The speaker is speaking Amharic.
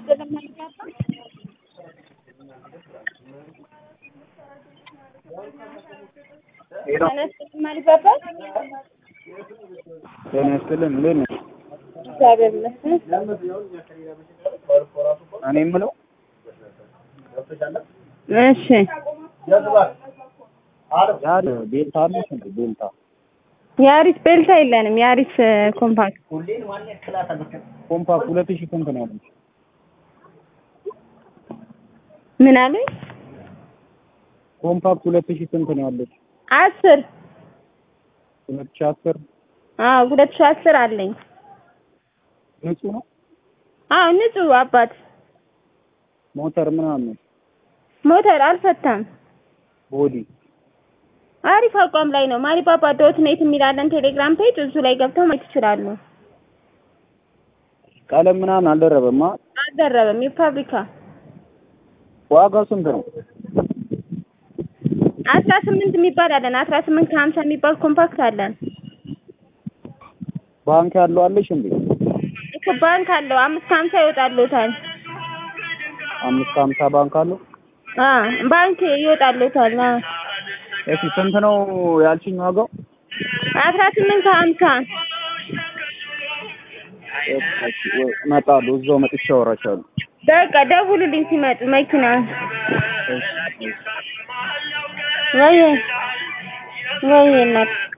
ይስጥልኝ ማሊባባ ሄሎ ጤና ይስጥልኝ ማሊባባ ጤና ይስጥልን እንዴት ነሽ? እግዚአብሔር ይመስገን እኔ የምለው እሺ ዛሬ ቤልታ አለሽ እንዴ? ቤልታ የአሪስ ቤልታ የለንም የአሪስ ኮምፓክት ኮምፓክት ሁለት ሺህ ስንት ነው ያለሽ? ምን አሉኝ ኮምፓክት ሁለት ሺህ ስንት ነው ያለሽ? አስር ሁለት ሺህ አስር አዎ ሁለት ሺህ አስር አለኝ ንጹህ ነው አዎ ንጹህ አባት ሞተር ምናምን ሞተር አልፈታም ቦዲ አሪፍ አቋም ላይ ነው ማሊባባ ዶት ኔት የሚላለን ቴሌግራም ፔጅ እሱ ላይ ገብተው ማየት ይችላሉ ቀለም ምናምን አልደረበማ አልደረበም የፋብሪካ ዋጋው ስንት ነው? አስራ ስምንት የሚባል አለን አስራ ስምንት ከሀምሳ የሚባል ኮምፓክት አለን ባንክ ያለው አለሽ እንዴ? እኮ ባንክ አለው አምስት ከሀምሳ ይወጣልዎታል አምስት ከሀምሳ ባንክ አለው። አ ባንክ ይወጣልዎታል አ እሺ ስንት ነው ያልሽኝ ዋጋው? አስራ ስምንት ከሀምሳ እሺ ወይ እመጣለሁ እዛው መጥቼ አወራሻለሁ። በቃ ደውሉልኝ ሲመጡ መኪና እሺ እሺ ወይ ወይ እናት